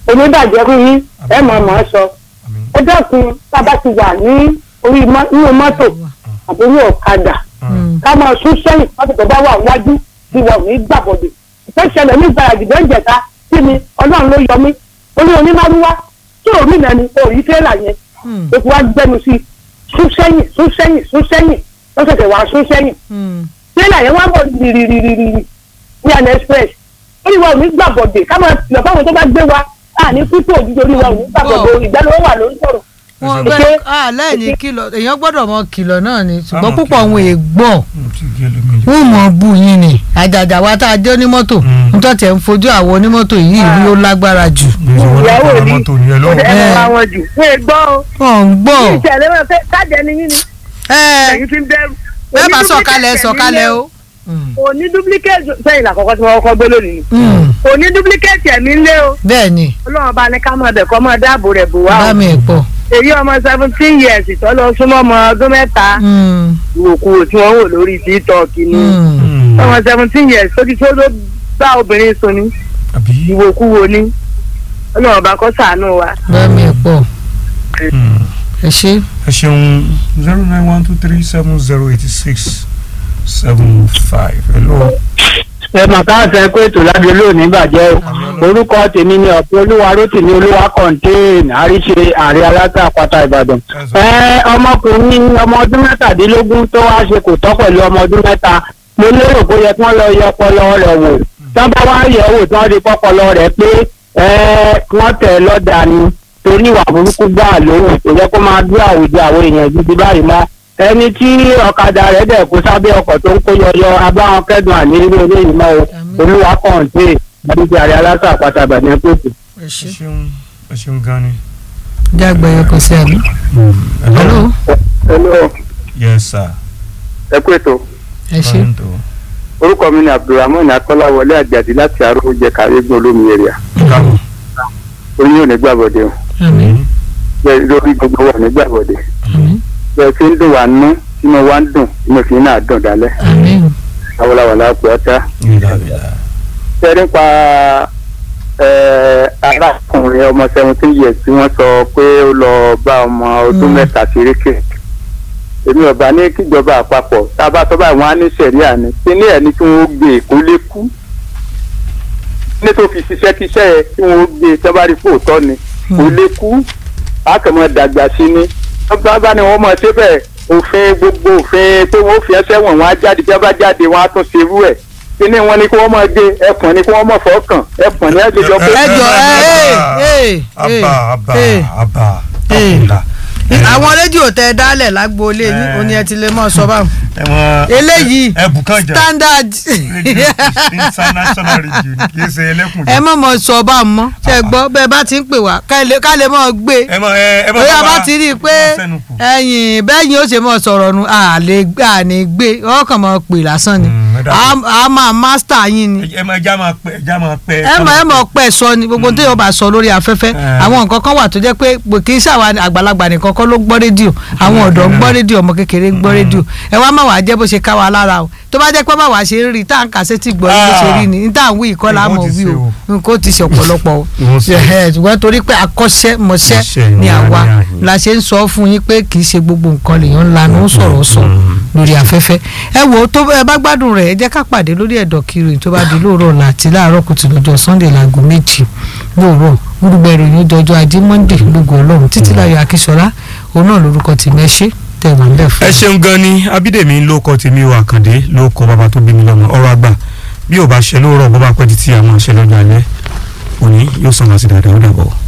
oníbàjẹ́ fún yín ẹ mọ̀ mọ̀ ọ́ sọ àmín ẹ dẹ́kun tá a bá ti wà ní orí mọ́- nínú mọ́tò àbí ní ọ̀kadà ká máa sún sẹ́yìn mọ́tò tó bá wà wájú bí wọn ò ní gbàbọ̀dè ìfẹ́ ṣẹlẹ̀ ní ìgbàlejò tó ń jẹ̀ta sí mi ọlọ́run ló yọ mí orí onímọ̀rúwá tí òmí náà ni òrí tẹ́lá yẹn eku wa gbẹnu sí sún sẹ́yìn sún sẹ́yìn sún sẹ́yìn lọ́sọ̀tẹ̀ wà sún sẹ́yìn tẹ́lá yẹn wá bọ̀ rìrìrìrìrì ní àná express orí wa ò ní gbàbọ̀dè ká máa lọ fáwọn tó bá gbé wa àní pípọ̀ òjijì orí wa ò ní gbàbọ̀dè ìgbàlówó wà ló ń sọ̀rọ̀ wọn Ṣé- bẹ alẹ́ ní kìlọ̀ èèyàn gbọ́dọ̀ mọ kìlọ̀ náà ni ṣùgbọ́n Àmọ́ púpọ̀ kìlọ̀. àwọn èègbọ́ mo ti gé lómi jù. wọn mọ̀ bù yín ni àjàjà wa tá a jẹ́ onímọ́tò Mm. nítorí tẹ̀ ń fojú àwọn onímọ́tò yìí rí ó lágbára jù ìyàwó ìyàwó ni mọ́tò yẹn lọ́wọ́. ẹ mọ̀ àwọn jù fún egbọ́ o wọn ń gbọ́ ìṣẹ̀lẹ̀ wọn fẹ́ káàdì ẹni yín ni ẹ ẹ̀yin fi ń bẹ̀rù. bẹ́ẹ̀ bá Oní sọ̀kalẹ̀ duplicate sọ̀kalẹ̀ ẹ̀mí o. lé o ní duplicate sẹ́yìn làkọ́kọ́ tí wọ́n kọ́kọ́ gbé lónìí Mm. o ní duplicate ẹ̀mí lé o bẹ́ẹ̀ ni ọlọ́run bá ní ká mọ̀ ọ̀dẹ̀ kọ́ mọ̀ dáàbò rẹ̀ bò wá bá o mi ẹ̀ pọ̀ èyí ọmọ seventeen years ìtọ́lọ súnmọ́ ọmọ ọdún mẹ́ta Mm. ìwòkuwò tí wọ́n wò lórí tiktok ni Mm. ọmọ seventeen years tó ti tó ló bá obìnrin sùn ní àbí. ìwòkuwò ni ọlọ́run bá kọ́ sàánú wa. bá mi ẹ̀ pọ̀ Mm. ẹ ṣe ẹ ṣeun zero nine one two three seven zero eighty six seven five hello. ẹ mà káàsán pé ètò lábẹ́ olóòní bàjẹ́ o orúkọ tèmi ni ọ̀pẹ olúwa rótìmí olúwa kọ̀ǹtéèn àríṣe ààrẹ aláta àpáta ìbàdàn. ẹ ọmọkùnrin ọmọ ọdún mẹ́tàdínlógún tó wá ṣe kò tọ́ pẹ̀lú ọmọ ọdún mẹ́ta mo lérò pé ó yẹ kí wọ́n lọ yẹ ọpọlọ rẹ̀ wò tán bá wá yẹ̀ wò tí wọ́n rí pọ́pọlọ rẹ̀ pé ẹ kí wọ́n tẹ̀ ẹ́ lọ́dà ni torí ìwà burúkú gbà lóhùn kò yẹ kó máa dúró àwùjọ àwọn èèyàn gidi báyìí mọ́ ẹni tí ọ̀kadà rẹ̀ dẹ̀ kó sábẹ́ ọkọ̀ tó ń kó yọyọ abáwọn kẹ́dùn àní irú eléyìí mọ́ o olúwa kọ̀ǹté àdúgbò àrẹ aláṣà àpáta àbàdàn pèsè. ẹ ẹ ṣe ṣeun ẹ ṣeun gan ni. jágbe ẹ kò sí àbí. hello hello yes sir. ẹ kú ètò ẹ ṣe Toronto. orúkọ mi ni abdulrahman akọ́láwọlé àjàdí láti arójẹ kàrẹ́gbọ̀n olómi èrìà káàbọ̀. oyin ò ní gbàbọ̀dé o àmín bẹ́ẹ̀ lórí gbogbo wà ní gbàbọ̀dé àmín bẹ́ẹ̀ fi ń dùn wá nú inú wa ń dùn inú fi náà dùn dálẹ́ àmín awolawala pé ọ̀tá. sẹ́rí pa arákùnrin ọmọ seventeen years tí wọ́n sọ pé ó lọ bá ọmọ ọdún Mm. mẹ́ta ṣeréke èmi ọba ní kíjọba àpapọ̀ tá a bá tọ́ báyìí wọ́n á ní sẹ̀ríà ni kíní ẹ̀ ní kí wọ́n gbé kó lè kú ní tó fi ṣiṣẹ́ kíṣẹ́ yẹ kí wọ́n gbé tí wọ́n bá rí fóòtọ́ ni kó lè kú akẹ́mọ̀ dàgbà sí ni wọ́n bá bá ní wọ́n mọ̀ ṣe bẹ́ẹ̀ òfin gbogbo òfin pé wọ́n fi ẹsẹ̀ wọ̀n wọ́n á jáde tí wọ́n bá jáde wọ́n á tún ṣe irú ẹ̀ kíní wọn ni kí wọ́n mọ̀ gbé ẹ̀pọ̀n ni kí wọ́n mọ̀ fọ́ọ̀kàn ẹ̀pọ̀n ni ẹ̀jọ̀jọ̀ pé ẹ jọ ẹ ẹ ẹ aba aba ẹ aba Eh. abula. àwọn rédíò tẹ dálẹ̀ lágboolé yín Eh. ó ní ẹ ti lè mọ̀ sọ báwọn ẹ mọ eléyìí ẹ bùkán jà standard rédíò international radio ni kì í ṣe ẹlẹ́kùn ẹ mọ̀ mọ̀ sọ báwọn mọ́ ṣe gbọ́ bẹ́ẹ̀ bá ti ń pè wá ká lè ká lè mọ̀ gbé ẹ mọ ẹ ẹ mọ bóyá bá bá ti rí i pé ẹ̀yìn bẹ́yìn ó ṣe mọ̀ sọ̀rọ̀ nu à lè gbé à ní gbé ọkàn mọ̀ pè lásán ni Mm, ẹ dàbí- a a máa master yín ni ẹ mọ ẹja máa pẹ ẹja máa pẹ. ẹ mọ̀ ẹ mọ̀ pẹ́ sọ ni gbogbo tó yọ bá sọ lórí afẹ́fẹ́ Eh. àwọn nǹkan kan wà tó jẹ́ pé pé kì í ṣàwa àgbàlagbà nìkan kọ́ ló gbọ́ rédíò àwọn ọ̀dọ́ ń gbọ́ rédíò ọmọ kékeré ń gbọ́ rédíò ẹ wá má wàá jẹ́ bó ṣe ká wa lára o tó bá jẹ́ pé má wàá ṣe ń rí tá à ń kà sétí gbọ́ bó ṣe rí ni ní tá à ń wí ìkọ́ la Ìwọ́n mọ̀ ti wí ṣe o o. nǹkan ó ti ṣe ọ̀pọ̀lọpọ̀ o Ìwọ́n ṣe. Ẹ̀hẹ̀, ṣùgbọ́n torí pé akọ́ṣẹ́mọṣẹ́ Iṣẹ́ ni ni àwa a ní àyè. la ṣe ń sọ fún yín pé kì í ṣe gbogbo nǹkan lèèyàn ńlá ló ń sọ̀rọ̀ sọ lórí afẹ́fẹ́ ẹ wò ó tó ẹ bá gbádùn rẹ̀ ẹ jẹ́ ká pàdé lórí ẹ̀dọ̀ kiri tó bá di lóòrọ̀ ọ̀la àti láàárọ̀ kùtù lọ́jọ́ sunday láago méjì lóòrọ̀ gbogbo ìròyìn dọjọ́ ajé monday lógo ọlọ́run títí láyọ̀ akíṣọlá òun náà lórúkọ tèmi ẹ ṣé tẹ̀ wọ́n bẹ́ẹ̀ fún ẹ ṣeun gan ni abídèmí ló kọ tèmi o àkàndé ló kọ bàbá tó bí mi lọ́mọ ọ̀rọ̀ àgbà bí ò bá ṣe lóòrọ̀ bó bá pẹ́ títí àwọn àṣẹ lọ́jọ́ alẹ́ òní yóò sàn wá sí dáadáa ó dàbọ̀.